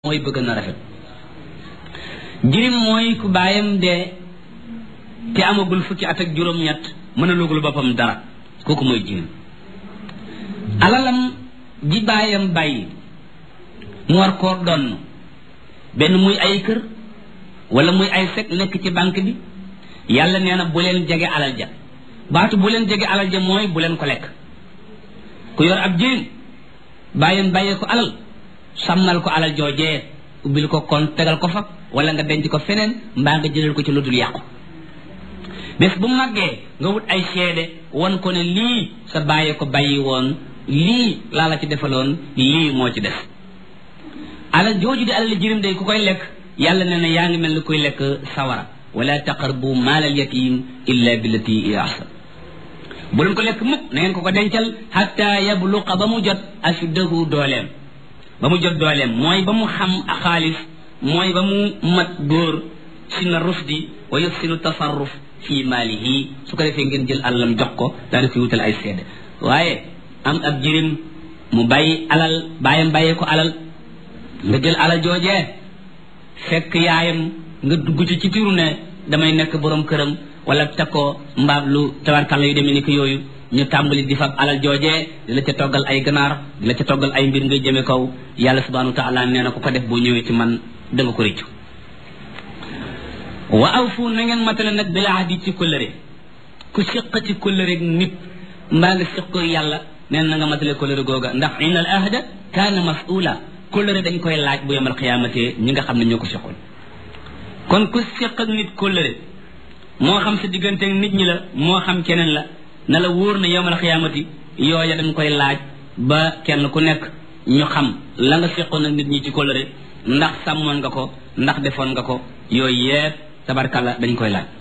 mooy bëgg na rafet jirim mooy ku baayam dee te amagul fukki at ak juróom-ñett mën a lugul boppam dara kooku mooy jirim alalam ji baayam bàyyi mu war koo donn benn muy ay kër wala muy ay sec nekk ci banque bi yàlla nee na bu leen jege alal ja baatu bu leen jege alal ja mooy bu leen ko lekk ku yor ab jirim baayam bàyyee ko alal sàmmal ko alal joojee ubbil ko kon tegal ko fa wala nga denc ko feneen mbaa nga jëlal ko ci lu dul yàqu bés bu màggee nga wut ay seede won ko ne lii sa bàyyee ko bàyyi woon lii laa la ci defaloon lii moo ci def alal jooju di alal jirim day ku koy lekk yàlla nee na yaa ngi mel ni kuy lekk sawara wala taqarbu maalal yatim illa billati hiya ahsan bu leen ko lekk mukk na ngeen ko ko dencal hatta yabluqa ba mu jot ashuddahu dooleem ba mu jot dooleem mooy ba mu xam xaalis mooy ba mu mat góor sina rusdi wa yuxsinu tasarruf fi maalihi su ko defee ngeen jël alalam jox ko daal di koy wutal ay seede waaye am ab jirim mu bàyyi alal bàyyam bàyyee ko alal nga jël alal joojee fekk yaayam nga dugg ci ci tiru ne damay nekk borom këram wala takkoo mbaab lu tabarkalla yu demee ni ko yooyu ñu tàmbali di fab alal joojee di la ca toggal ay ganaar di la ca toggal ay mbir ngay jëme kaw yàlla subhanahu wa taala nee na ku ko def boo ñëwee ci man da nga ko rëccu wa awfu na ngeen matale nag bil ahdi ci kóllëre ku siq ci kóllëre nit mbaa nga siq ko yàlla nee na nga matale kóllëre googa ndax inna al ahda kaana mas'ula kóllëre dañ koy laaj bu yemal xiyaamate ñi nga xam ne ñoo ko siqoon kon ku siq ak nit kóllëre moo xam sa diggante nit ñi la moo xam keneen la na la wóor na yowmal xiyaamati yooya dañ koy laaj ba kenn ku nekk ñu xam la nga seqoon ak nit ñi ci kóllëre ndax sàmmoon nga ko ndax defoon nga ko yooyu yépp tabarkalla dañ koy laaj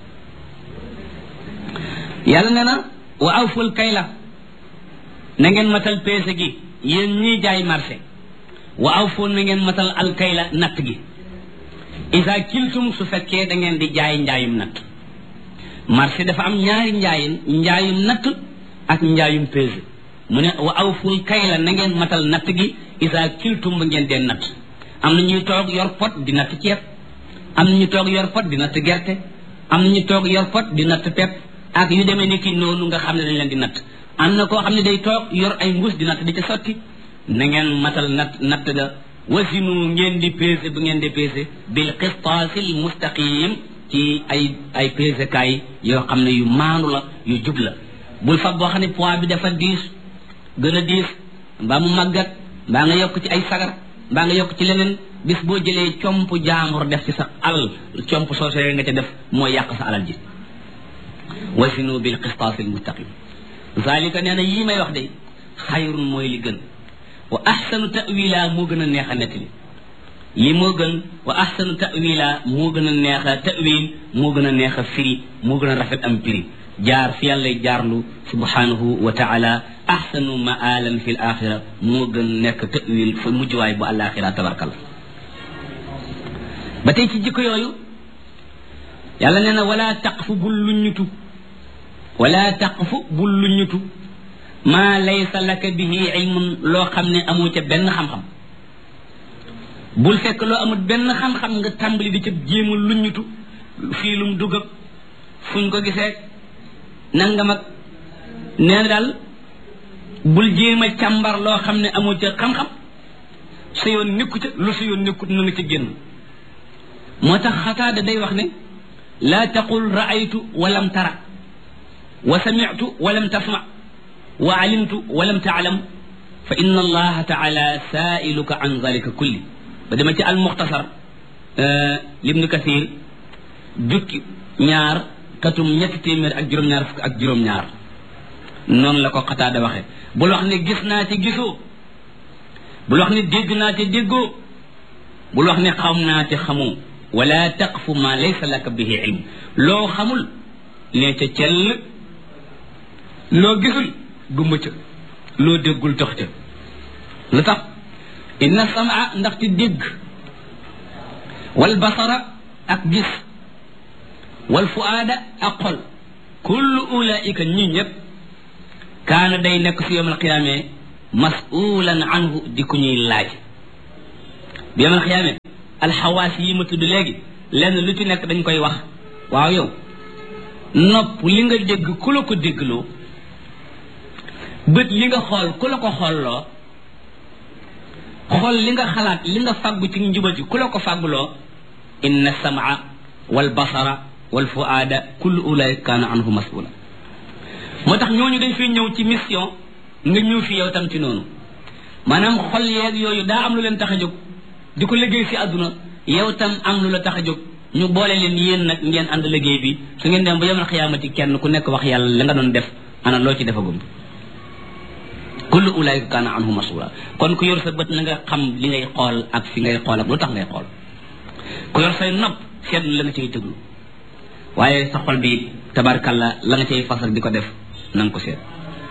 yàlla nee na wa awful kayla na ngeen matal peese gi yéen ñiy jaay marché wa awfu na ngeen matal al kayla natt gi isa kiltum su fekkee da ngeen di jaay njaayum natt marché dafa am ñaari njaayin njaayum natt ak njaayum pesé mu ne wa awful kayla na ngeen matal natt gi isa kiltum ba ngeen dee natt am na ñuy toog yor pot di natt ceeb am na ñu toog yor pot di natt gerte am na ñu toog yor pot di natt pepp ak yu demee ni ki noonu nga xam ne dañ leen di natt am na koo xam ne day toog yor ay mbuus di natt di ca sotti na ngeen matal natt natt ga wasinu ngeen di pesé bu ngeen di pesé bil qistaasil mustaqim ci ay ay pesekaay yoo xam ne yu maanu la yu jub la bul fab boo xam ne poids bi dafa diis gën a diis mbaa mu màggat mbaa nga yokk ci ay sagar mbaa nga yokk ci leneen bis boo jëlee comp jaambur def ci sa alal comp soosee nga ca def mooy yàq sa alal ji wasinu bil qistaasil mustaqim zalika nee na yii may wax de xayrun mooy li gën wa ahsanu ta'wila moo gën a neex a nettali li moo gën wa ahsanu ta'wila moo gën a neex a ta'wil moo gën a neex a firi moo gën a rafet am firi jaar fi yàlla jaarlu subhanahu wa taala ahsanu ma'alan fi l axira moo gën nekk ta'wil fa mujjwaay bu àlaxira tabarkal ba tey ci jikko yooyu yàlla nee na wala taqfu bul luññutu wala taqfu bul luññutu maa laysa laka bihi ilmun loo xam ne amoo ca benn xam-xam bul fekk loo amul benn xam-xam nga tàmbali di ca jéema luññutu fii lum dugg ak fuñ ko gisee nangam ak nee na daal bul jéem a càmbar loo xam ne amoo ca xam-xam sa yoon nekku ca lu sa yoon nekkut na nga ca génn moo tax xataada day wax ne laa taqul raaytu walam tara wa samitu walam tasma wa alimtu walam taalam fa inna allaha taala saailuka an zalika kulli ba dama ci almuxtasar libnu kathir jukki ñaar katum ñetti téeméer ak juróom-ñaar fukk ak juróom-ñaar noonu la ko xataada waxe bul wax ne gis naa te gisoo bul wax ne dégg naa te déggoo bul wax ne xam naa te xamoo wala taqfu ma laysa laka bihi ilm loo xamul nee ca cell loo gisul gumba ca loo déggul tax ca lu tax inna samaa ndaxte dégg wal basara ak gis wal fuaada ak xol kullu ulaika ñi ñëpp kaana day nekk si yowmal qiyaame masulan anhu di ku ñuy laaj bi yamal xiyaame alxawaas yi ma tudd léegi lenn lu ci nekk dañ koy wax waaw yow nopp li nga dégg ku la ko déggloo bët li nga xool ku la ko xoolloo xool li nga xalaat li nga fàggu ci njubati ku la ko fàgguloo inna samaa wal basara wal fuaada kullu ulaika kaana anhu masula moo tax ñooñu dañ fi ñëw ci mission nga ñëw fi yow tam ci noonu maanaam xol yeeg yooyu daa am lu leen tax a jóg di ko liggéey si àdduna yow tam am lu la tax a jóg ñu boole leen yéen nag ngeen ànd liggéey bi su ngeen dem ba yemal xiyaamati kenn ku nekk wax yàlla li nga doon def ana loo ci defagum kullu ulaika kaana anhu masula kon ku yor sa bët na nga xam li ngay xool ak fi ngay xool ak lu tax ngay xool ku yor say nopp seetlu la nga cay tëglu waaye sa xol bi tabarkalla la nga cay fasal di ko def na nga ko seet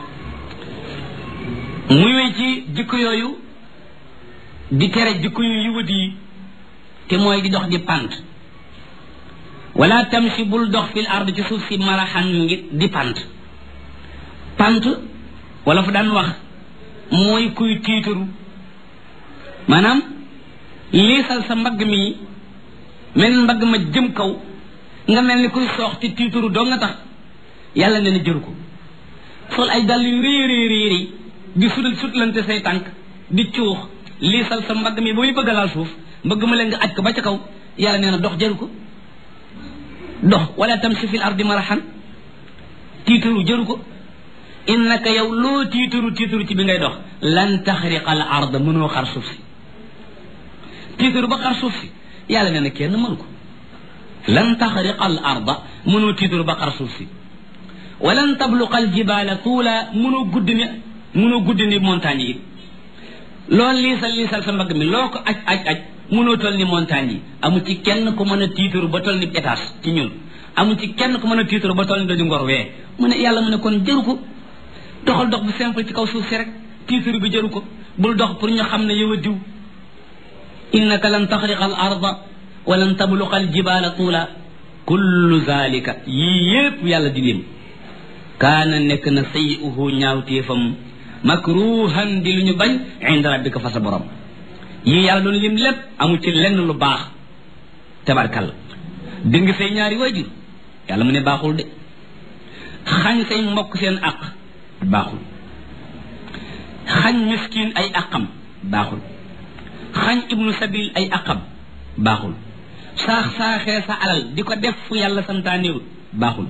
muy wéy ci jikko yooyu di tere jikko yu yiwat yi te mooy di dox di pant wala tamshi bul dox fil ard ci suuf si maraxan ngi di pant pant wala fa daan wax mooy kuy tiitaru maanaam liisal sa mbagg mi mel mbagg ma jëm kaw nga mel ni kuy soox te tiitaru doo nga tax yàlla ne na jëru ko sol ay dàll yu réy réy réy réy di sudal sutlante say tànk di cuux liisal sa mbagg mi ba muy bëgg a laal suuf mbagg ma leen nga aj ko ba ca kaw yàlla nee na dox jëru ko dox wala tamshi fil ardi maraxan tiitaru jëru ko innaka yow loo tiitaru tiitaru ci bi ngay dox lan taxriqa al arda mënoo xar suuf si tiitaru ba xar suuf si yàlla nee na kenn mënu ko lan taxriqa al arda mënoo tiitaru ba xar suuf si walan tabluqa al jibaala tuula mënoo gudd ni mënoo gudd ni montagne yi loolu liisal liisal sa mbagg mi loo ko aj aj aj mënoo toll ni montagne yi amu ci kenn ku mën a tiitaru ba toll ni étage ci ñun amu ci kenn ku mën a tiitaru ba toll ni dañu ngor wee mu ne yàlla mu ne kon jëru ko doxal dox bu simple ci kaw suuf si rek tiitaru bi jëru ko bul dox pour ñu xam ne yow a diw innaka lan taxriqa al arda wa lan tabluqa al jibala tuula kullu zalika yii yépp yàlla di lim kaana nekk na sayi'uhu ñaawteefam makruhan di lu ñu bañ inda rabbika fa sa borom yii yàlla doon lim lépp amu ci lenn lu baax tabarkalla dëng say ñaari waajur yàlla mu ne baaxul de xañ say mbokk seen aq baaxul xañ miskin ay aqam baaxul xañ ibnu sabil ay aqam baaxul saax saaxee sa alal di ko def fu yàlla santaanewul baaxul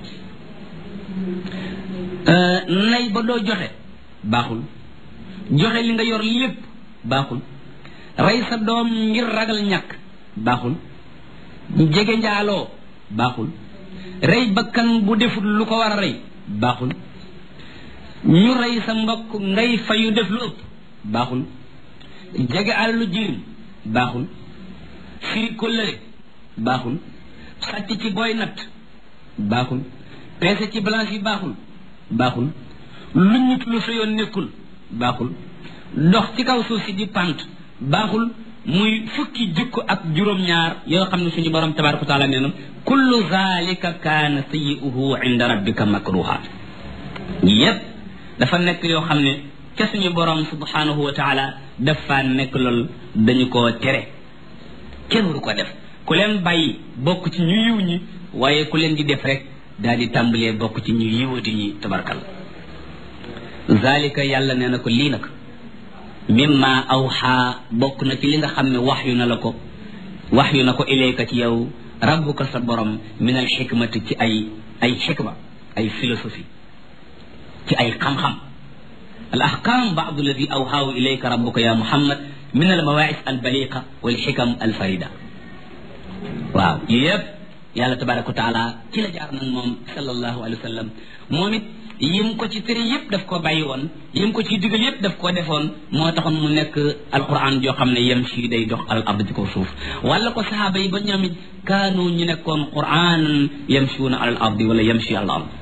nay ba doo joxe baaxul joxe li nga yor lépp baaxul rey sa doom ngir ragal ñàkk baaxul jege njaaloo baaxul rey bakkan bu deful lu ko war a rey baaxul ñu rey sa mbokk ngay fayu def lu ëpp baaxul jege àllu jirim baaxul firi kóllëre baaxul sàcc ci booy natt baaxul peese ci balance yi baaxul baaxul lu nit lu sa yoon nekkul baaxul dox ci kaw suuf si di pant baaxul muy fukki jikko ak juróom-ñaar yoo xam ne suñu borom tabaraka wa taala nee na kullu zalika kaana sayi'uhu inda rabbika makruha yépp dafa nekk yoo xam ne ca suñu borom subhanahu wa taala dafa nekk lool dañu koo tere kenn waru ko def ku leen bàyyi bokk ci ñu yiw ñi waaye ku leen di def rek daal di tàmbalee bokk ci ñu yiwati ñi tabarkal zalika yàlla nee na ko lii nag mimma awxaa bokk na ci li nga xam ne wax yu na la ko wax yu na ko ilayka ci yow rabbuka sa borom min al xikmati ci ay ay xikma ay philosophie ci ay xam-xam al ahkam baadu alladi awxaahu ilayka rabbuka ya muhammad min al mawaais al baliqa wal xikam al farida waaw yëpp yàlla tabaraka wa taala ci la jaar nag moom sallallahu alayhi wa sallam moom it yim ko ci tere yëpp daf koo bàyyi woon yim ko ci digal yëpp daf koo defoon moo taxoon mu nekk alquran joo xam ne yem si day dox al ard ci kaw suuf wala ko sahaaba yi ba ñoom it kaanu ñu nekkoon quran yamshuuna al ardi wala yamshi al ard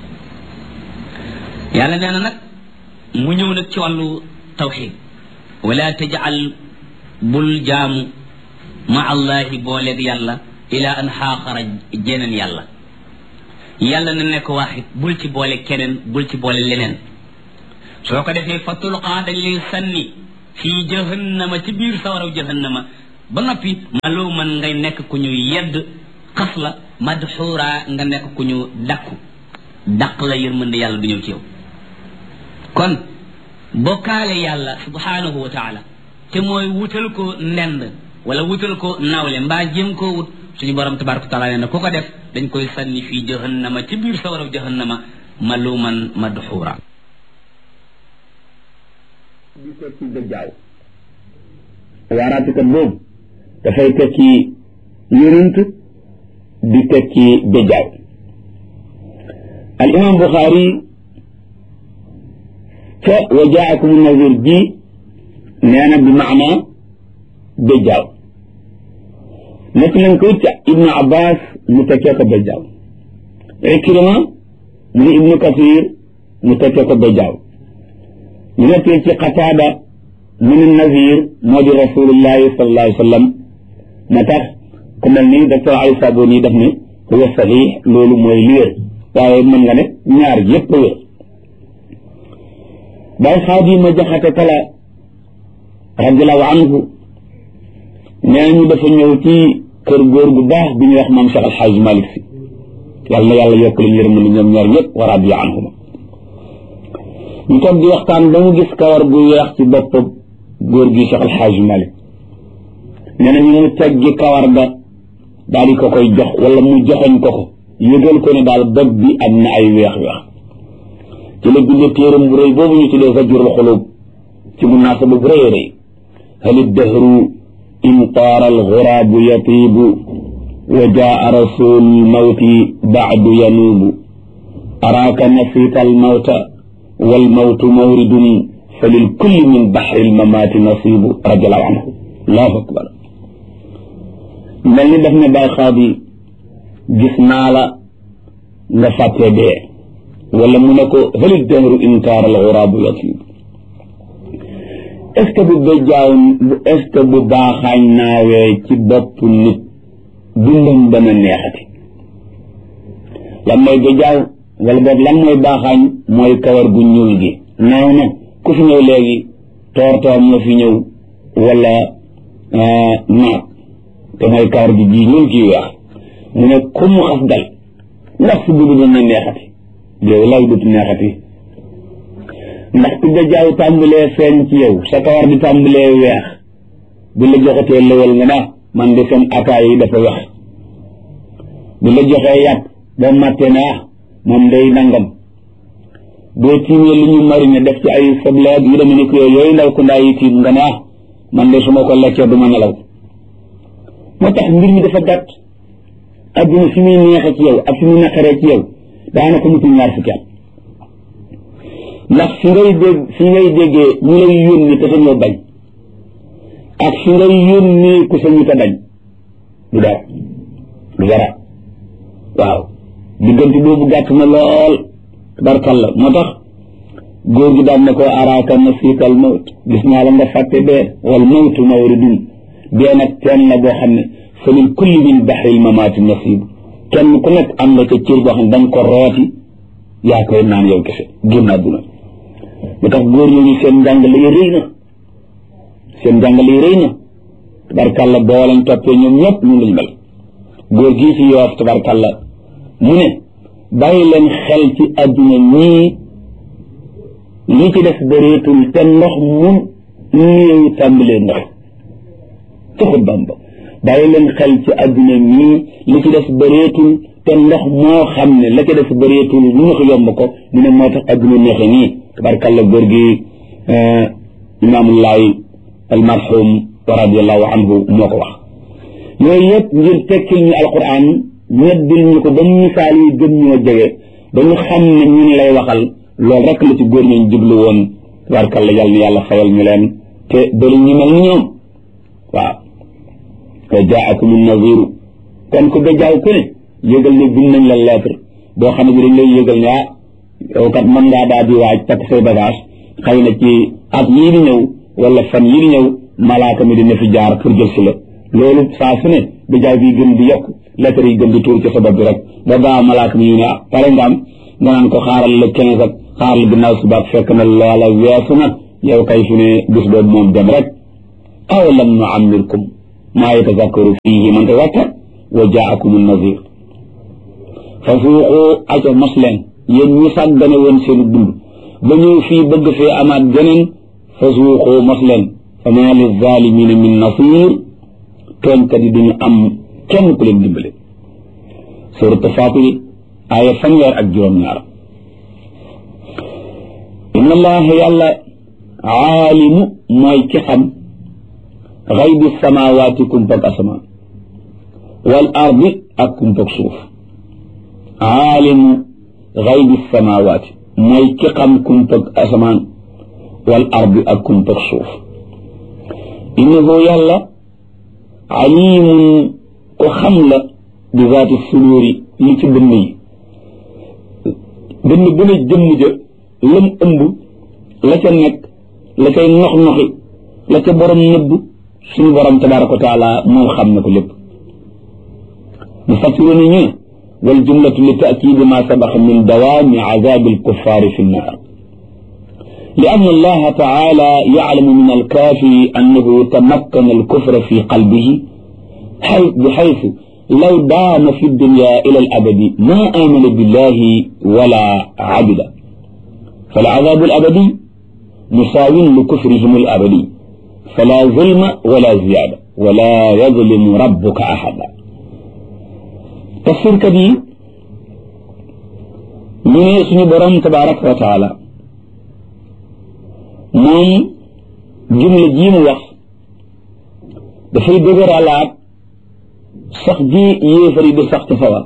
yàlla nee na nag mu ñëw nag ci wàllu tawxid wala tajal bul jaamu ma allahi booleeg yàlla ila an xaaxara jeneen yàlla yàlla na nekk waaxit bul ci boole keneen bul ci boole leneen soo ko defee fa tulqaa dañ lay sànni fii jahannama ci biir sawaraw jahannama ba noppi maloo man ngay nekk ku ñu yedd xas la madxuura nga nekk ku ñu dakku daq la yërmande yàlla du ñëw ci yow kon bokkaale yàlla subhanahu wa taala te mooy wutal ko ndend wala wutal ko nawle mbaa jëm koo wut suñu borom tabaraka wa taala nee na ku ko def dañ koy sànni fii jahannama ci biir sawara jahannama maluman madxuura di tekki dëjjaaw waaraatikat boobu dafay tekki yonent di tekki dëjjaaw al imam buxaari ca wa jaakum nazir ji nee na bi maana dëjjaaw nekk nañ ko ca ibnu abbas mu tekkee ko dëjjaaw ikrima mu ni ibnu kasir mu tekkee ko dëjjaaw ñu nekkee ci qataada mu ni nazir moo di rasulullahi sallallahu alayhi wa sallam moo tax ku mel ni docteur Ali Saboni daf ne huwa sahih loolu mooy li wér waaye mën nga ne ñaar yépp wér bay xaadima jaxate kala radiallahu anhu nee ñu dafa ñëw ci kër góor gu baax bi ñuy wax maam Cheikh Alxaaj Malik si yàlla na yàlla yokk leen yërëm ñoom ñaar ñëpp wa radiya anhuma ñu toog di waxtaan ba mu gis kawar gu weex ci bopp góor gi Cheikh Alxaaj Malik nee na ñu mu teggi kawar ga daal di ko koy jox wala mu joxoñ ko ko yëgal ko ne daal bopp bi am na ay weex-weex ci la bindee téeram bu rëy boobu ñu tuddee Zajrul Xulub ci munaasaba bu rëy rëy hali dahru in taara alxuraabu yatiibu wa jaa rasul mawti baadu yanuubu araaka nasiita almawta walmawtu mawridun fa lilkulli min baxri almamaati nasiibu radiallahu anhu allahu akbar mel ni daf ne bay xaadi gis naa la nga fàttee dee wala mu ne ko hali dahru in taara alxuraabu yatiibu est ce que bu béjjaaw est ce que bu baaxaañ naawee ci bopp nit dundam dana neexati lan mooy béjjaaw wala boog lan mooy baaxaañ mooy kawar gu ñuul gi naaw na ku fi ñëw léegi toor toor moo fi ñëw wala naat te mooy kawar gi ji ñuul gi weex mu ne ku mu xas dal ndax si dund dana neexati yow lay dut neexati ndax ku béjjaaw tàmbalee feeñ ci yow sa kawar di tàmbalee weex bu la joxatee lëwal nga naa man de seen ataay yi dafa wex bu la joxee yàpp ba màttee na ah moom day nangam boo tiimee lu ñu marine def ci ay soble ak yu demee ni ko yooyu ndaw ku ndaa yi tiim nga ne ah man de su ma ko lekkee du ma nelaw moo tax mbir mi dafa gàtt adduna fi muy neexee ci yow ak fi muy naqaree ci yow daanaka mutul ñaar fukki at ndax fi ngay dégg fi ngay déggee ñu lay yónni te sañoo bañ ak fi ngay yónni ku sañu te bañ du dara du dara waaw diggante boobu gàtt na lool barkalla moo tax góor gi daan ne ko araaka nasiika al mawt gis naa la nga fàtte dee wal mawtu mawridun dee nag teen la boo xam ne fa lil kulli min baxril mamaati nasiib kenn ku nekk am na ca cër boo xam ne da nga ko rooti yaa koy naan yow kese génn àdduna lu tax góor ñooñu seen njàngale yi rëy na seen njàngale yi rëy na tabarkàlla boo leen toppee ñoom ñëpp ñun lañu mel góor gii ci yoof tabarkàlla mu ne bàyyi leen xel ci àdduna ñii li ci def bëreetul te ndox mun néew tàmbalee ndox ci xutbam ba bàyyi leen xel ci àdduna ñii li ci def bëreetul te ndox moo xam ne la ci def bëreetul lu ñu ko yomb ko mu ne moo tax àdduna neexe nii tabarkàlla góor gi imaamullahi almarhum wa radiallahu anhu moo ko wax yooyu yëpp ngir tekkil ñu alquran ñeddil ñu ko ba misaal yi gën ñoo jege ba ñu xam ne ñun lay waxal loolu rek la ci góor ñooñ jublu woon tabarkàlla yàlla na yàlla fayal ñu leen te bëri ñu mel ni ñoom waaw wa jaakum naziru kon ku gajaaw ku ne yëgal ne bind nañ la lettre boo xam ne bi dañ lay yëgal ne ah yow kat mën ngaa daal di waaj takk say bagage xëy na ci at yii di ñëw wala fan yii di ñëw malaaka mi dina fi jaar pour jël si la loolu saa su ne gajaaw bi gën di yokk lettre yi gën di tuur ci sa bopp bi rek ba baa malaaka mi ñu ne ah pare nga am nga naan ko xaaral la quinze ak xaaral ginnaaw subaak fekk na loola weesu na yow kay fi ne bis boobu moom dem rek aw lam nu amirkum maa yatazakkaru fiihi man tazakkar wa jaakum nazir fa suuqu aca mos leen yéen ñi sàggane woon seen dund ba ñëw fii bëgg fee amaat geneen fa suuqu mos leen fa maa li zalimina min nasir tooñkat yi duñu am kenn ku leen dimbale surat Faatir aaya fanweer ak juróom-ñaar inna allaha yàlla aalimu mooy ki xam xaybi samawaati kumpag asamaan wal ardi ak kumpag suuf aalimu xaybi samawaati mooy ki xam kumpag asamaan wal ardi ak kumpag suuf innahu yàlla alimun ko xam la bi zaati suduuri li ci dënn yi dënn bu ne jëmm ja lam ëmb la ca nekk la cay nox noxi la ca borom nëbb suñu borom tabaraka wa taala moom xam na ko lépp mu fassiru ni ñu wal jumlatu li taakidi ma sabaxa min dawaami azabi alkuffaari fi nnaar لأن الله تعالى يعلم من الكافر أنه تمكن الكفر في قلبه بحيث لو دام في الدنيا إلى الأبد ما آمن بالله ولا عبد فالعذاب الأبدي مساو لكفرهم الأبدي فلا ظلم ولا زيادة ولا يظلم ربك أحدا تفسير كبير من اسم برم تبارك وتعالى moom jumla jii mu wax dafay dëgëralaat sax ji yéefar yi di sax ci sawar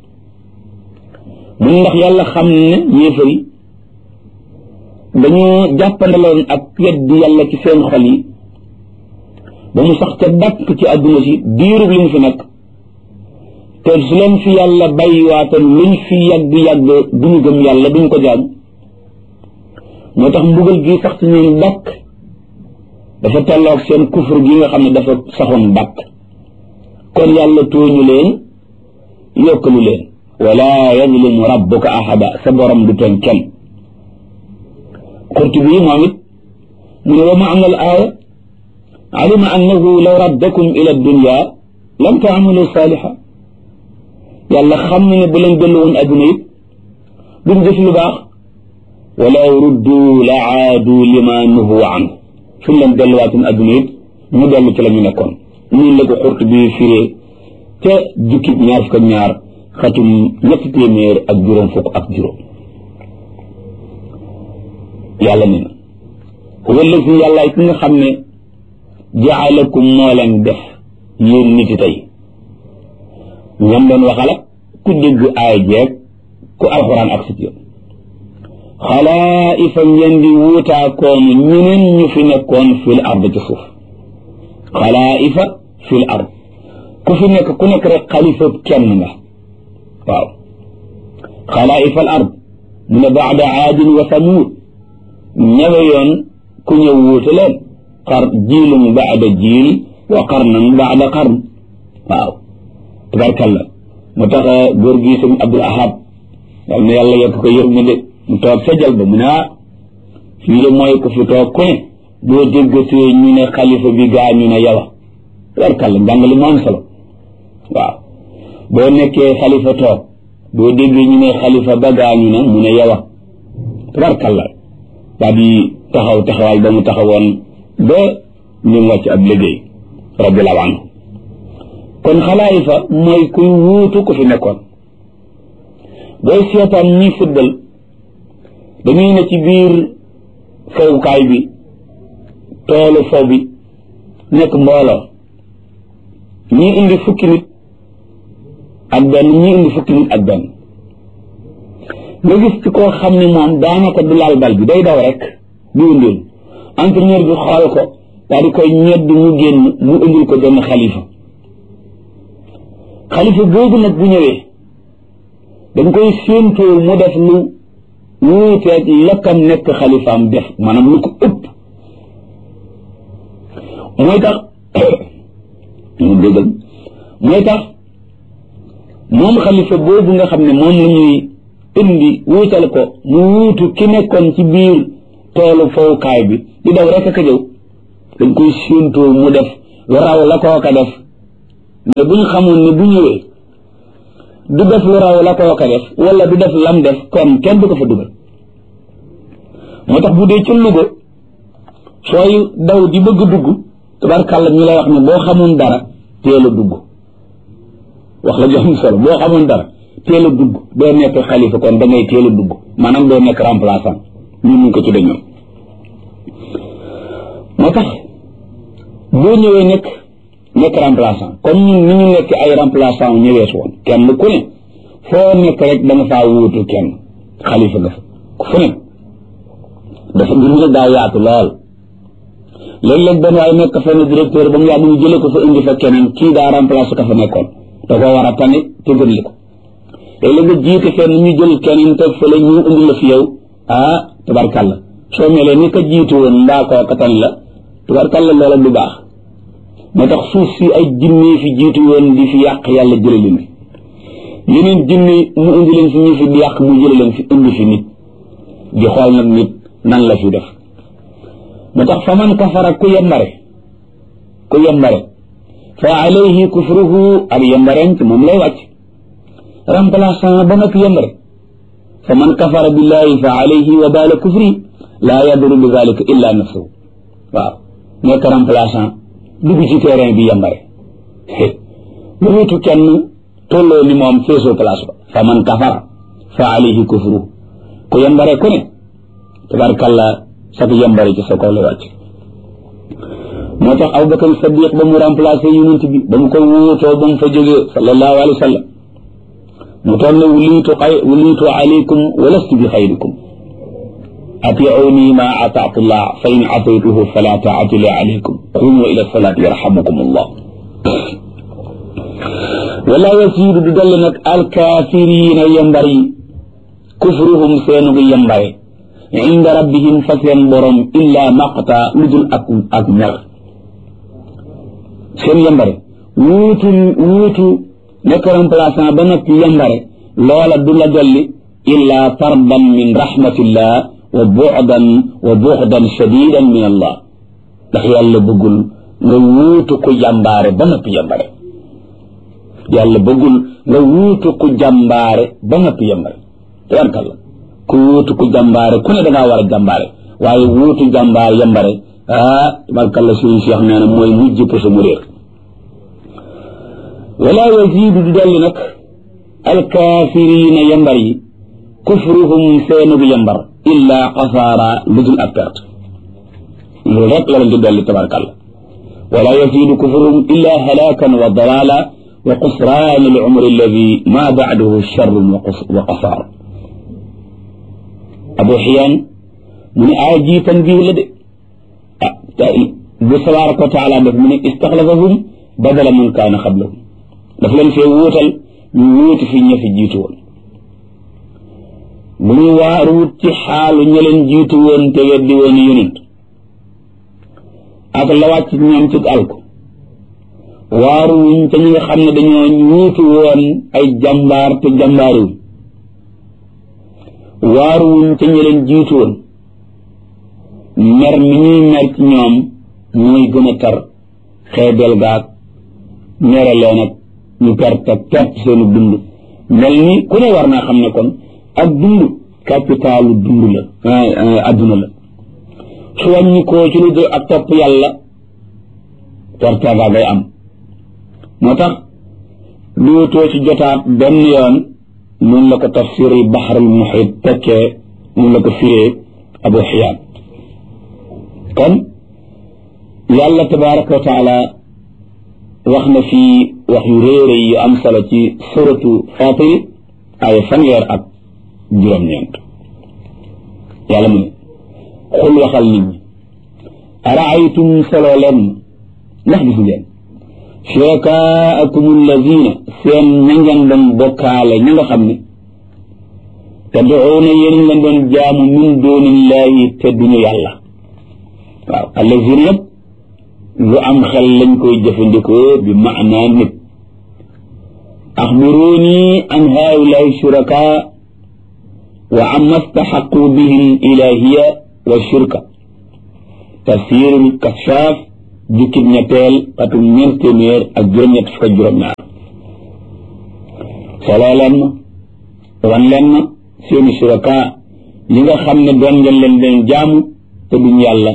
mun ndax yàlla xam ne yéefar yi dañoo jàppandaloon ak weddi yàlla ci seen xol yi ba mu sax ca dàkk ci àdduna si diirub li mu fi nekk te su leen fi yàlla bàyyiwaatoon luñ fi yàgg-yàgg duñu gëm yàlla duñ ko jaam moo tax mbugal gi sax ci ñoom dàkk dafa tolloog seen kufur gi nga xam ne dafa saxoon dàkk kon yàlla tooñu leen yokkalu leen wala yazlimu rabbuka ahada sa borom du tooñ kenn qurtubi moom it mu ne wa maana al aaya alima annahu law raddakum ila dunya lam taamalu saaliha yàlla xam na ne bu leen dellu woon adduna it duñ def lu baax walaw ruddu la aadu lima nuhu anhu suñ leen delluwaatoon adduna it ñu dellu ci la ñu nekkoon ñun la ko xurt bi firee ca jukki ñaar fukk ak ñaar xatum ñetti téeméer ak juróom fukk ak juróom yàlla ne na huwa allazi yàllaay ki nga xam ne jaalakum moo leen def yéen nit yi tey ñam doon waxala ku dégg aay jeeg ku alxuraan ak sit yoon xalaa'ifa ngeen di wuutaakoon ñeneen ñu fi nekkoon fil ard ci suuf xalaa'ifa fil ard ku fi nekk ku nekk rek xalifa kenn nga waaw xalaa'ifa al ard mu ne baada aadin wa samuud ñawe yoon ku ñëw wuute leen xar jiilum baada jiil wa qarnan baada qarn waaw tabarkalla mu tax góor gi sëñ Abdul Ahad yal na yàlla yokk ko yërmande mu toog sa jal ba mu ne ah fii de mooy ko fi toog ku ne boo déggatee ñu ne xalifa bi gaa ñu ne yow tabarkalla njàngale mu am solo waaw boo nekkee xalifa toog boo déggee ñu ne xalifa ba gaa ñu ne mu ne yow tabarkalla daa di taxaw taxawaay ba mu taxawoon ba ñu wàcc ab liggéey radiallahu anhu kon xalaayifa mooy kuy wuutu ku fi nekkoon booy seetaan ñi fuddal dañuy ne ci biir fowukaay bi toolu fow bi nekk mbooloo ñii indi fukki nit ak benn ñii indi fukki nit ak benn nga gis ci koo xam ne moom daanaka du laal bal bi day daw rek di wëndeel entraîneur bi xool ko daal di koy ñedd mu génn mu indil ko benn xalifa xalifa boobu nag bu ñëwee dañ koy séentoo mu def lu wuuteeg lakkam nekk xalifaam def maanaam lu ko ëpp mooy tax mu déggal mooy tax moom xalifa boobu nga xam ne moom la ñuy indi wuutal ko mu wuutu ki nekkoon ci biir toolu fowukaay bi di daw rek ak a jëw dañ koy séentoo mu def lu raw la kooka def mais bu ñu xamoon ne bu ñëwee du def lu raw la kooka def wala du def lam def kon kenn du ko fa dugal moo tax bu dee ci Louga sooy daw di bëgg dugg tabarkàlla ñu lay wax ne boo xamoon dara teel a dugg wax la jox solo boo xamoon dara teel a dugg doo nekk xalifa kon da ngay teel a dugg maanaam doo nekk remplaçant ñu mun ko ci dañoom moo tax boo ñëwee nekk nekk remplaçant comme ñun ni ñu nekk ay remplaçant ñëwee si woon kenn ku ne foo nekk rek da nga faa wuutu kenn xalifa nga fa fu ne dafa mbir mi daa yaatu lool léeg-léeg benn waaye nekk fenn directeur ba mu yàgg ñu jëlee ko fa indi fa keneen kii daa remplacé ka fa nekkoon da koo war a tane te gën li ko léeg-léeg nga jiite fenn ñu jël keneen teg fële ñu indi la fi yow ah tabarkàlla soo melee ni ka jiitu woon mbaa koo ka tan la tabarkàlla loola du baax moo tax suuf si ay jinne fi jiitu woon di fi yàq yàlla jële leen fi yeneen jinne mu indi leen fi ñu fi di yàq mu jële leen fi indi fi nit di xool nag nit nan la fi def moo tax fa man kafara ku yembare ku yembare fa alayhi kufruhu ak yembareen ci moom lay wàcc remplaçant ba nag yembare fa man kafara billahi fa alayhi wa baala kufri laa yaduru bi dalika illa nafsuhu waaw nekk remplaçant dugg ci terrain bi yembare lu wutu kenn tolloo ni moom feesoo place ba fa man kafara fa alayhi kufruhu ku yembare ku ne tabarkalla sag yembare ci sa kaw lay wàcc moo tax Abubakar Sadiq ba mu remplacé yonent bi ba mu ko wuutoo ba mu fa jógee sallallahu alayhi wa sallam mu toll ne wuliitu xay wuliitu alaykum wa lastu bi xayrikum atiuni ma ataatu llah fa in ataytuhu fala taatu li alaykum qumu ila salaati yarhamukum allah wala yasiidu du dolli nag alkaafiriina yembar yi kufruhum seenugu yembare inda rabbihim fa seen borom illa maqta lu dul ak ak mer seen yembare wuutu wuutu nekk remplaçant ba noppi yembare loola du la dolli illa tardan min rahmatillah wa bu'dan wa bu'dan shadidan min allah ndax yàlla bëggul nga wuutu ku jàmbaare ba noppi yembare yàlla bëggul nga wuutu ku jàmbaare ba noppi yembare tabarkalla ku wuutu ku jàmbaare ku ne da ngaa war a jàmbaare waaye wuutu jàmbaar yembare ah tabarkalla suñu Cheikh nee na mooy mujj puso mu réer wala yaziidu du dolli nag alkaafiriina yembar yi kufruhum seenug yembar illa xasaara lu dul ak perte loolu rek la leen di dolli tabarkalla wala yaziidu kufruhum illa halaakan wa dalaala wa qusraan al umri alladi ma bacdahu charrun wa qasaar abu xiyaan mu ne aaya ji tanbiih la de ah bu tabaraka wa taala def mu ne istaxlafahum badala man kaana xablahum daf leen fee wuutal ñu wuuti fi ña fi jiitu woon bu ñu waaruwut ci xaalu ña leen jiitu woon te weddi woon yonent ak la wàcc ñoom ci alku waaruwuñ ca ñi nga xam ne dañoo wuutu woon ay jàmbaar te jàmbaariwuñ waaruwuñ ca ña leen jiitu woon mer mi ñuy mer ci ñoom mooy gën a tar xeebel gaag mere leen ak ñu perte perte seenu dund mel ni ku ne war naa xam ne kon ak dund capitalu dund la adduna la su wàññi koo ci lu dul ak topp yàlla perte gaa ngay am moo tax luutoo ci jotaat benn yoon mun la ko tafsiri baxarul muhit tekkee mun la ko firee abu xiyaan kon yàlla tabaraka wa taala wax na fii wax yu réere yu am solo ci suratu fatiri ay fanweer ak juróom-ñeent yàlla mu ne xul waxal nit ñi araaytum solo leen ndax gis ngeen shurakaakum alladina seen ña ngeen doon bokkaale ña nga xam ne tad'uuna yéen leen doon jaamu min duunillahi te duñu yàlla waaw alladina yëpp lu am xel lañ koy jëfandikoo bi maanaa nit axbiruuni an haulaai shuraka wa amma staxaqu bihim ilahiya wa shirka tafsirul kashaf jukkib ñetteel atum ñeent téeméer ak juróom-ñett fukk ak juróom-ñaar soloo leen ma wan leen ma seeni suraka li nga xam ne doon ngeen leen leen jaamu te duñ yàlla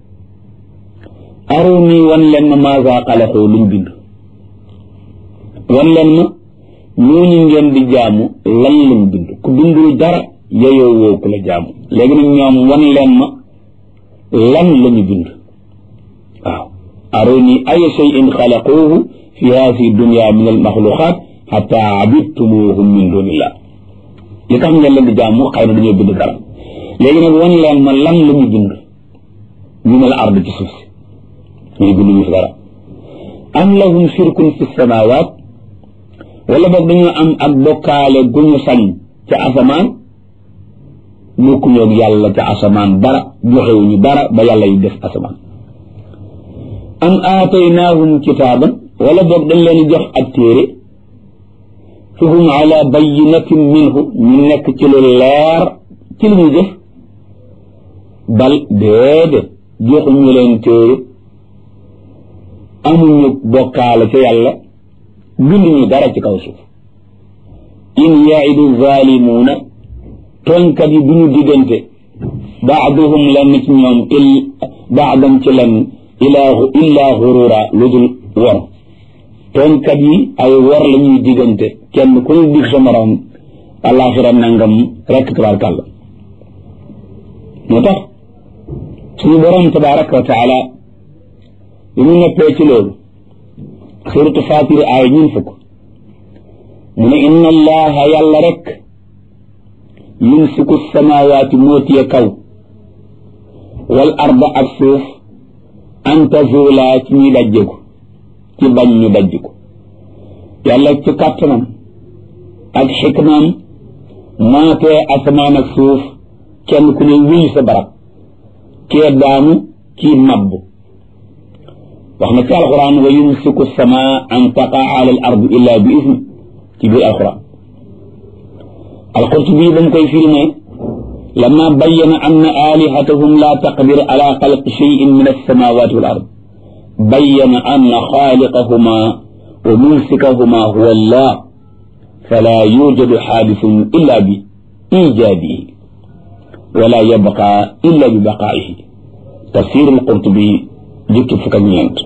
aruni wan leen ma maasa xalaqu luñ bind wan leen ma ñooñu ngeen di jaamu lan lañ bind ku bindul dara yeyoo woo ku la jaamu léegi nag ñoom wan leen ma lan lañu bind waaw aruni ay shay'in xalaquuhu fi haasi dunya min al maxluqaat xata abidtumuhum min dunillah li tax ngeen leen di jaamu xëy na dañoo bind dara léegi nag wan leen ma lan la ñu bind ñu ne la ard ci suuf si ñu bind ñu fi dara am lahum shirkun fi samawaat wala boog dañoo am ak bokkaale gu ñu sañ ca asamaan bokkuñoog yàlla ca asamaan dara joxewuñu dara ba yàlla yi def asamaan am aataynaahum kitaaban wala boog dañ leen jox ab téere fa hum ala bayinatin minhu ñu nekk ci lu leer ci li ñu def bal déedéet joxuñu leen téere amuñu bokkaale ca yàlla binduñu dara ci kaw suuf in yaidu zalimuuna tooñkat yi duñu diggante baaduhum lenn ci ñoom il baadam ci lenn ilaa illaa xurura lu dul wor tooñkat yi ay wor la ñuy diggante kenn ku ñu dig sa morom alaxira nangam rekk tabaarkàlla moo tax suñu borom tabaraka wa taala bi mu neppee ci loolu suratu fatir aaya ñun fukk mu ne inna allaha yàlla rek yumsiku samawaati moo tiye kaw wal arda ak suuf an tazula ci ñuy dajjeku ci bañ ñu dajjiku yàlla ci kàttanam ak xikmaam maatee asamaan ak suuf kenn ku ne wéy sa barab kee daanu kii mabb wax na ci alquran wa yumsiku sama an taqaa ala al ard illa bi isni ci biir alquran alqurtubi ba mu koy firi ne lama bayyana anna alihatahum la taqdir ala xalqi cheyin min alsamawati wal ard bayyana anna xaaliqahuma wa mumsikahuma huwa allah fala yujadu xaadisun illa bi ijaadihi wala yabqa illa bi baqaa'ihi tafsir alqurtubi jukki fukk ak ñeent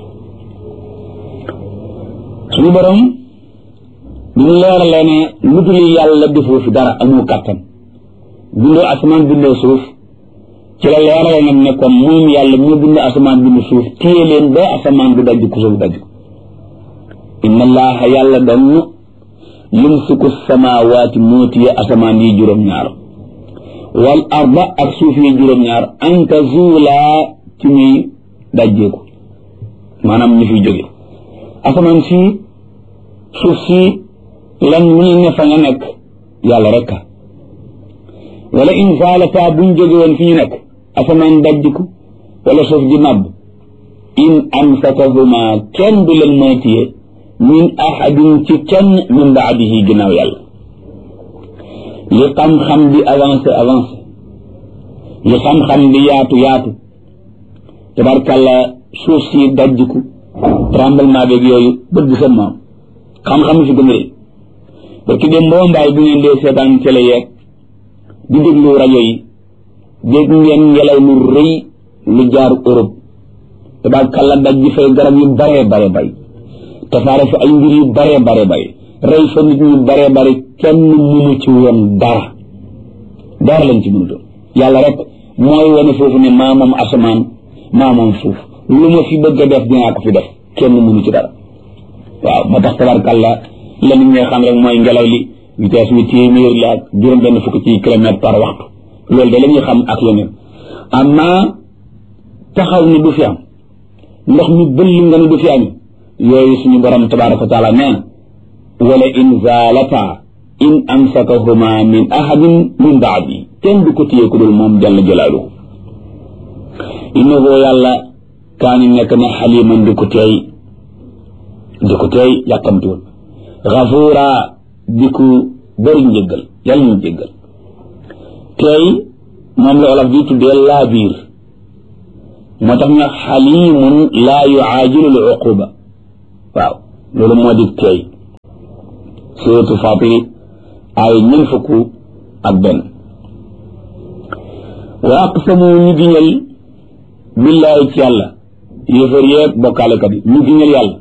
suñu borom bi ñu leeralee ne lu dul yàlla defoo fi dara amoo kàttan bindoo asamaan bindoo suuf ci la leeralee nag ne kon moom yàlla moo bind asamaan bind suuf téye leen ba asamaan du dajj ku suuf dajj ko inna allaha yàlla doon yumsiku samawaati moo téye asamaan yi juróom-ñaar wal arda ak suuf yi juróom-ñaar an tazuulaa ci ñuy dajjeeku maanaam ñu fiy jóge asamaan si suuf si lan mu ñu ne fa nga nekk yàlla rek wala in zaalata buñ jóge woon fi ñu nekk asamaan dajjiku wala suuf di màbb in amsakahuma kenn du leen mën a téye min ahadin ci kenn min baadihi ginnaaw yàlla li xam-xam di avancé avancé li xam-xam di yaatu yaatu tabarkàlla suuf si dajjiku tremblement beeg yooyu bët bi sa maam xam-xam fi gën a rëy parce que dem mboo mbaay bu ngeen dee seetaan télé yeeg di déglu rajo yi dégg ngeen ngelaw lu rëy lu jaar Europe tabarkàlla daj ji fay garab yu baree bare bay tasaare fa ay mbir yu baree bare bay rey fa nit ñu baree bare kenn mënu ci woon dara dara lañ ci mënutoon yàlla rek mooy wane foofu ne maa moom asamaan maa moom suuf lu ma fi bëgg a def dinaa ko fi def kenn mënu ci dara waaw moo tax tabarkàlla la nit ñi xam rek mooy ngelaw li vitesse bi téeméer la ak juróom benn fukk ci kilomètre par waxtu loolu de la ñuy xam ak yeneen amma taxaw ne du fi am ndox mi bëll nga ne du fi am yooyu suñu borom tabaraka wa taala nee na wala in zaalata in amsakahuma min ahadin min baadi kenn du ko téye ku dul moom jalla jalaaluhu innahu yàlla kaani nekk na xaliman di ko teey di ko teey yàkkamtuwul gafuura di ko bëri njëggal yàlla ñu jéggal teey moom la olof di tuddee laa biir moo tax ñu xalimun laa yuaajilu l uquba waaw loolu moo di teey suratu fatiri ay ñun fukk ak benn wa aqsamu ñu giñal billaahi ci yàlla yéefar yeeg bokkaalekat yi ñu giñal yàlla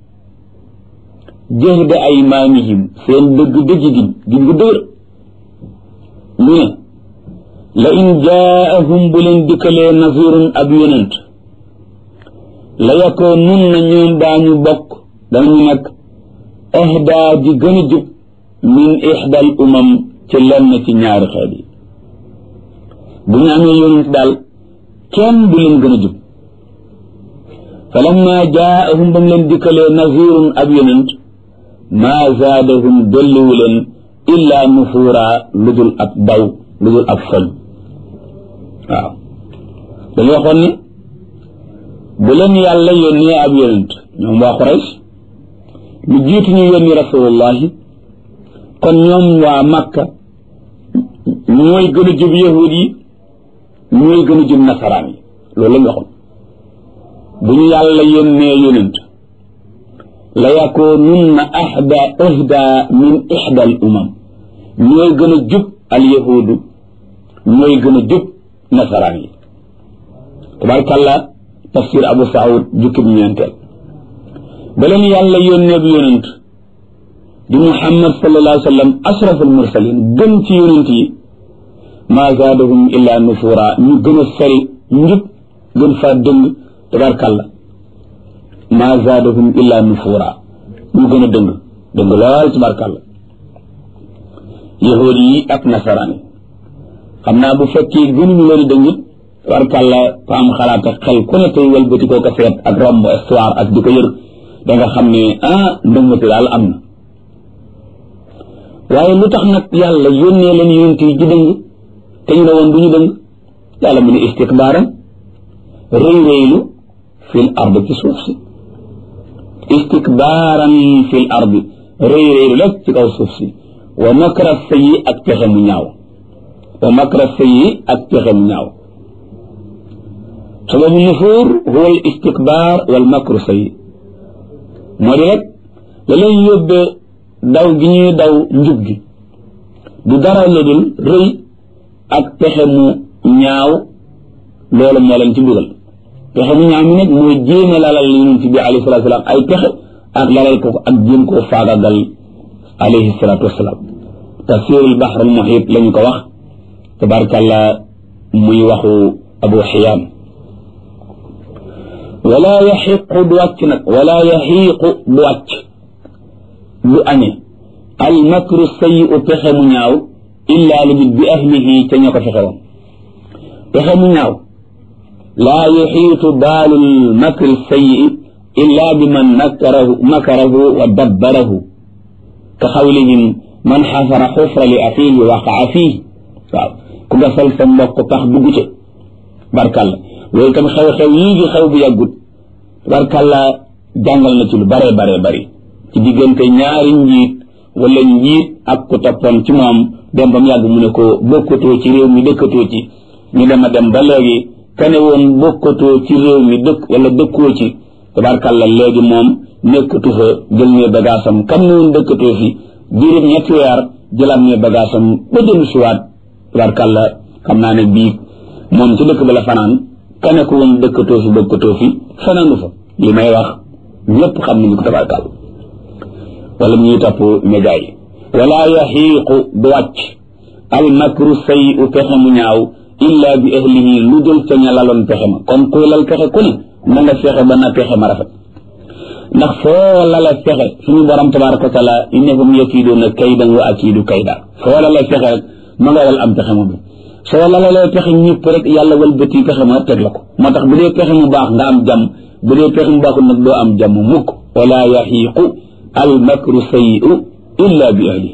jëhda aymaanihim seen dëgg dëgg giñ giñ gu dëgër ñu ne la in jaahum bu leen dikkalee nasirun ab yonent la yakoo nun na ñoom daañu bokk danañu nekk ahdaa di gën a jub min ixdal umam ci lenn ci ñaari xeet yi bu ñu amee yonent daal kenn du leen gën a jub falamma jaahum ba mu leen dikkalee nasirun ab yonent maa zaadahum dolliwu leen illaa nufuura lu dul ab daw lu dul ab foñ waaw dañu waxoon ne bu leen yàlla yónnee ab yonent ñoom waa Quraysh lu jiitu ñu yónni rasulullahi kon ñoom waa Makka ñooy gën a jub yahud yi ñooy gën a jub nasaraan yi loolu lañ waxoon bu ñu yàlla yónnee yonent la yakoonunna ahda ahda min ihda al umam ñooy gën a jub al yahudu ñooy gën a jub nasaraan yi tabarkàlla tafsir abu saud jukkib ñeenteel ba leen yàlla yónnee bi yonent di muhammad sallallahu alayhi wa sallam ashraf al mursalin gën ci yonent yi maa zaadahum illa nufura ñu gën a sori njub gën faa dëng tabarkàlla maa zaadahum illa nufura ñu gën a dëng dëng lool tabarkàlla yahuud yi ak nasaraan yi xam naa bu fekkee gënuñu leen dëngit tabarkàlla fa am xalaat ak xel ku ne tey wëlbati koo ko seet ak romb histoire ak di ko yër da nga xam ne ah ndëngati daal am na waaye lu tax nag yàlla yónnee leen yonent yi di dëng te ñu ne woon du ñu dëng yàlla mu ne istikbaaran rëy rëylu fil ard ci suuf si istikbaaran fil ardi rëy rëylu rek ci kaw suuf si wa makra sayyi ak pexe mu ñaaw wa makra sayyi ak pexe mu ñaaw sababu nufuur huwa al istikbaar wal makru sayyi moo di rek la leen yóbbee daw gi ñuy daw njub gi du dara la dul rëy ak pexe mu ñaaw loolu moo leen ci dugal pexe mu ñaaw mi nag mooy jéem a lalal yonent bi alayhi salatu wasalaam ay pexe ak lalal ko ak jéem koo faagagal alayhi salatu wasalaam tafsirul bahr al muhit la ñu ko wax tabarakallah muy waxu abu xiyaam wala yaxiqu du wàcc nag wala yaxiiqu du wàcc du añe al makru sayi u pexe mu ñaaw illa lu bit bi ahlihi ca ña ko fexe woon pexe mu ñaaw laa yuxiitu baalu lmakri sayi illa bi man makarahu makarahu wa dabbarahu ka xawlihim man xafara xufra li axiihi waqaa fiihi waaw ku gasal sa mbokk tax dugg ca barkalla loolu tam xew-xew yii gi xew bu yàggut barkalla jàngal na ci lu bare bare bari ci diggante ñaari njiit wala njiit ak ku toppoon ci moom dem ba mu yàgg mu ne ko bokkatoo ci réew mi dëkkatoo ci ñu dem a dem ba léegi kane woon bokkatoo ci réew mi dëkk wala dëkkoo ci tabarkalla léegi moom nekkatu fa jël ne bagaasam kam ne woon dëkkatoo fi diirub ñetti weer jëlaat ne bagaasam ba dem siwaat tabarkalla xam naa ne bii moom ci dëkk ba la fanaan kane ko woon dëkkatoo fi bokkatoo fi fanaanu fa li may wax ñëpp xam nañu ko tabarkalla wala ñuy topp média yi wala yaxiiqu du wàcc al makru say u pexe mu ñaaw illa bi ahlihi lu dul ca ña laloon pexe ma kon kuy lal pexe ku ne na nga fexe ba na pexe ma rafet ndax foo lala pexe suñu borom tabaraka wa taala innahum yakiiduuna kaydan wa akiidu kayda foo lala pexe rek ma nga lal am pexe ma bi soo lalalee pexe ñëpp rek yàlla walbati pexe ma teg la ko moo tax bu dee pexe mu baax nga am jàmm bu dee pexe mu baaxul nag doo am jàmm mukk wala yaxiiqu al makru sayi'u illa bi ahlihi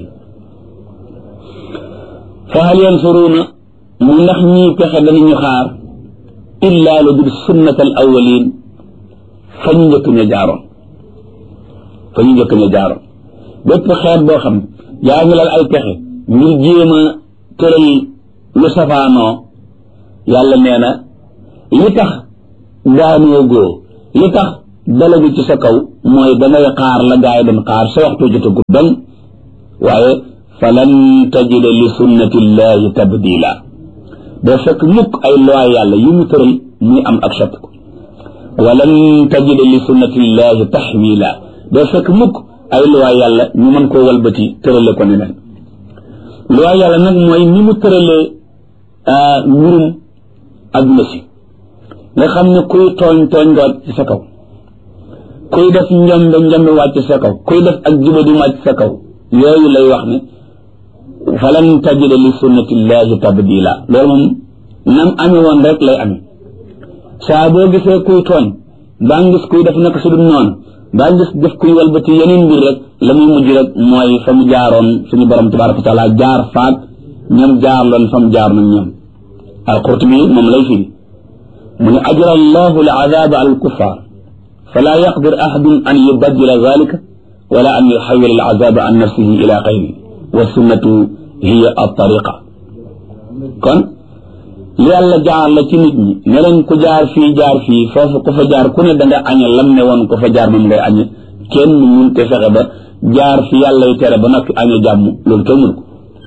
fa hal yansuruuna mu ndax ñii pexe danañu xaar illa lu dul sunnat al awalin fa ñu njëkk ña jaaroon fa ñu njëkk ña jaaroon bépp xeet boo xam yaa ngi lal ay pexe ngir jéem a tëral lu safaanoo yàlla nee na li tax daanoo góo li tax dalagu ci sa kaw mooy dangay xaar la gaay doon xaar sa waxtu jotagu don waaye falan tajida li sunnatillahi tabdila doo fekk mukk ay loi yàlla yu mu tëral muy am ak soppiku walan tajida li sunnatillahi taxwila doo fekk mukk ay loi yàlla ñu mën koo walbati tërale ko neneen loi yàlla nag mooy ni mu tëralee mbirum adduna si nga xam ne kuy tooñ tooñ nga ci sa kaw kuy def njombe njombe wàcc sa kaw kuy def ak jubadi wàcc sa kaw yooyu lay wax ne falan tajida li sunnatillahi tabdila loolu moom nam amee woon rek lay amee saa boo gisee kuy tooñ baa ngis kuy def naka su dul noonu baa ngis def kuy walbati yeneen mbir rek la muy mujj rek mooy fa mu jaaroon suñu borom tabaraka wa taala jaar faak ñoom jaar loon fa mu jaar nag ñoom alqurtubi moom lay firi mu ne ajra allahu al azaba al kuffar fala yaqdir ahadun an yubaddila zalika wala an yuxawil al azaba an nafsihi ila xayri wa sunnatu hiya al tariqa kon li yàlla jaar la ci nit ñi ne leen ku jaar fii jaar fii foofu ku fa jaar ku ne da nga añe lam ne woon ku fa jaar moom ngay añe kenn mun te fexe ba jaar fi yàlla y tere ba noppi añe jàmm loolu kenn mun ko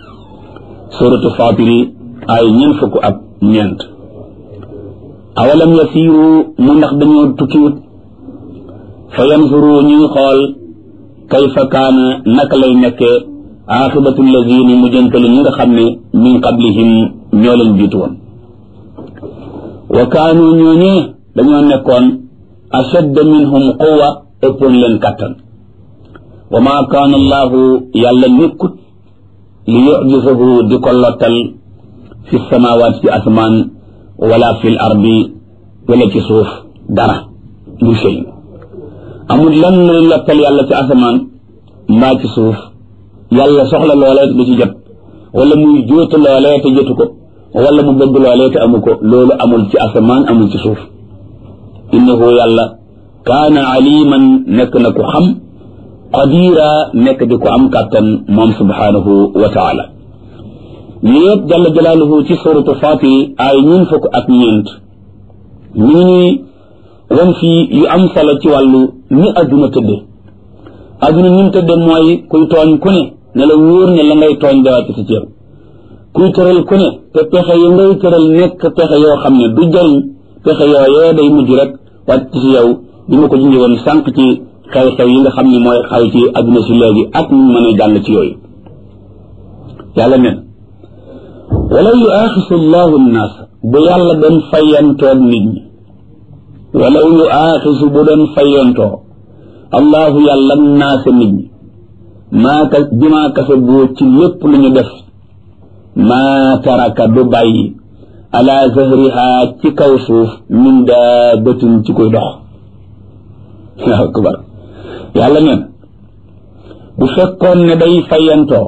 suratu fatiri ay ñeent fukk ak ñeent awalam yasiiru mu ndax dañoo tukkiwut fa yanzuru ñuy xool kayfa kaana naka lay nekkee aaxibatu lazina mu jëntalu ñi nga xam ne min qablihim ñoo leen jiitu woon wa kaanu ñooñee dañoo nekkoon ashadda minhum quwa ëppoon leen kàttan wa maa kaana allahu yàlla nekkut li yujisahu di ko lottal fi samawaat ci asmaan wala fi l ardi wala ci suuf dara lu shay amul lan luy lottal yàlla ci asamaan mbaa ci suuf yàlla soxla loolee du ci jot wala muy jóotu loolee te jotu ko wala mu bëgg loolee te amu ko loolu amul ci asamaan amul ci suuf innahu yàlla kaana aliman nekk na ku xam qadira nekk di ko am kàttan moom subhanahu wa taala ñu yëpp jalla jalaaluhu ci suratu fatir ay ñun fukk ak ñeent ñu ngi ñuy wan fii yu am solo ci wàllu ni adduna tëdde adduna ni mu tëdde mooy kuy tooñ ku ne ne la wóor ne la ngay tooñ dawaati si ceew kuy tëral ku ne te pexe yu ngay tëral nekk pexe yoo xam ne du jariñ pexe yooyee day mujj rek wàcc ci yow bi ma ko junjee woon sànq ci xew-xew yi nga xam ne mooy xaw ci adduna si léegi ak ñu mën a jàll ci yooyu yàlla nen wala yu aaxisu llahu nnaas bu yàlla doon fayantoog nit ñi wala yu aaxisu bu doon fayantoo allahu yàlla naasa nit ñi maa ka bimaa kase boo ci lépp lu ñu def maa taraka du bàyyi ala zahriha ci kaw suuf min daabatin ci koy dox waaw akbar yàlla neen bu fekkoon ne day fayantoo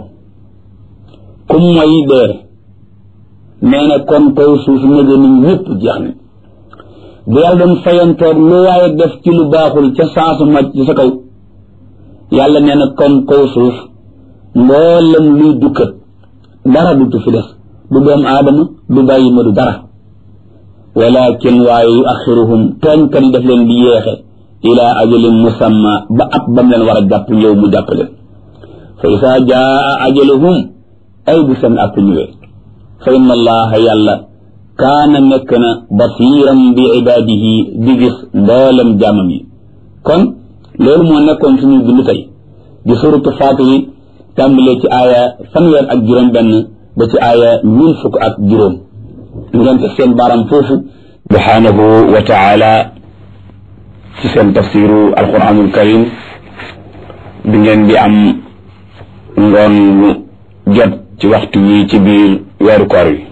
kum mooy dee nee na kon kaw suuf nëga ni ñëpp jeex ne bu yàlla doon fayantoog lu waaye def ci lu baaxul ca saasu màcc ci sa kaw yàlla nee na kon kaw suuf mboolem luy dukkat dara du fi des du doom aadama du bàyyi ma du dara walakin waaye yu axiruhum tooñkat yi daf leen di yeexe ila ajalin musamma ba at bam leen war a jàpp yow mu jàpp leen fa isaa jaa ajaluhum ay bu seen app ñëwee fa inna allaha yàlla kaana nekk na basiran bi ibaadihi di gis mboolem jaamam yi kon loolu moo nekkoon suñu bind tey di suratu faatiri tàmbalee ci aaya fanweer ak juróom benn ba ci aaya mille fukk ak juróom ngeen teg seen baaram foofu subhanahu wa taala ci seen tafsiru alquranul karim bi ngeen di am ngoon jot ci waxtu wi ci biir weeru koor wi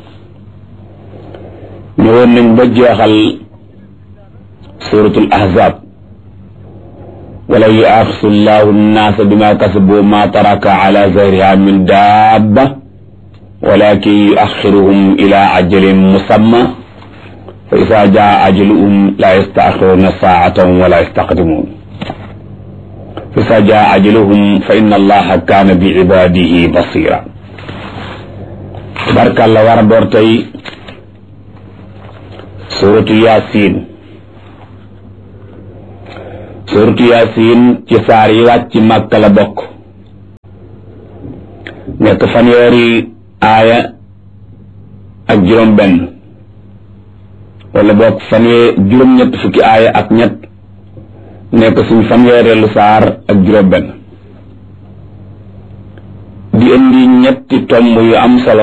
ñëwoon nañ ba jeexal suratul ahzab wala yuaxisu llahu nnaasa bima kasabu ma taraka ala zahriha min dabba walakin yuaxiruhum ila ajalin musamma fa isa jaa ajaluhum la yastaxiruna saatan wala yastaqdimun fa isa jaa ajaluhum fa inna allaha kaana bi ibadihi basira tabarkàlla war a door tey suratu yasin suratu yaasin ci saar yi wàcc màkka la bokk nekk fanweeri aaya ak juróom benn wala bokk fanwee juróom ñett fukki aaya ak ñett nekk suñ fanweereelu saar ak juróom benn di indi ñetti tomb yu am solo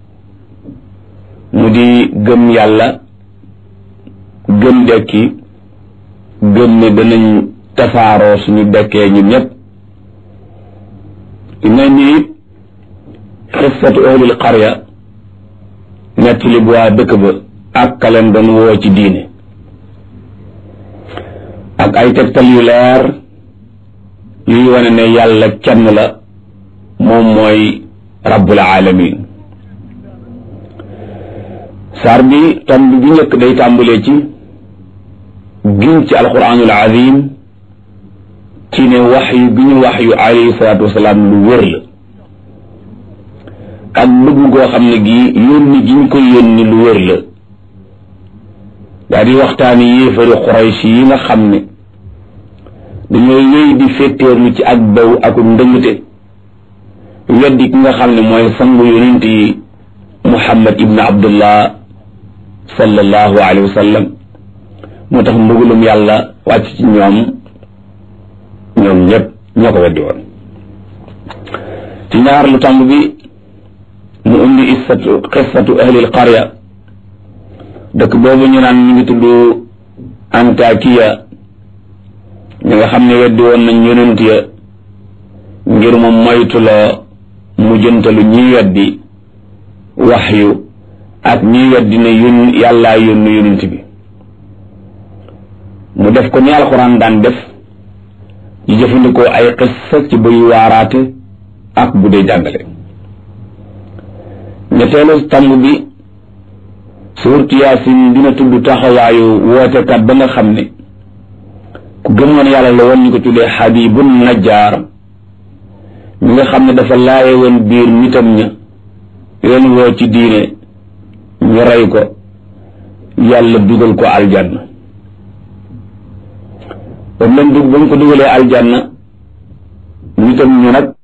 mu di gëm yàlla gëm dekki gëm ne danañ tasaaroo suñu dekkee ñun ñëpp dina ni it xissatu ahlil qarya nettali bu waa dëkk ba ak kaleen doon woo ci diine ak ay tegtal yu leer yuy wane ne yàlla kenn la moom mooy rabbul alamin saar bi tomb bi njëkk day tàmbalee ci giñ ci alquranul azim ci ne wax yu bi ñu wax yu alayhi salaatu wasalaam lu wér la ak bëgg goo xam ne gii yónni gi ñu ko yónni lu wér la daa di waxtaani yéefari xuraysh yi nga xam ne dañoo wéy di féttéerlu ci ak baw ak ndëngte weddi ki nga xam ne mooy sangu yonent yi muhammad ibn abdullah sallallahu alayhi wa sallam moo tax mbugalum yàlla wàcc ci ñoom ñoom ñëpp ñoo ko weddi woon ci ñaar lu tàmb bi mu indi issatu xissatu ahlil qarya dëkk boobu ñu naan ñu ngi tudd antakiya ñi nga xam ne weddi woon nañ yonent ya ngir mu moytuloo mu jëntalu ñiy weddi waxyu ak ñiy weddi ne yun yàllaa yónni yonent bi mu def ko ni alxuraan daan def ñu jëfandikoo ay xissa ci buy waaraate ak bu dee jàngale ñetteelu tàmb bi suurtu yaasin dina tudd taxawaayu wootekat ba nga xam ne ku gëmoon yàlla la woon ñu ko tuddee xabibun najjaar ñi nga xam ne dafa laaye woon biir nitam ña leen woo ci diine ñu rey ko yàlla dugal ko aljanna ba mu leen dug ba mu ko dugalee aljanna nitam ñu nag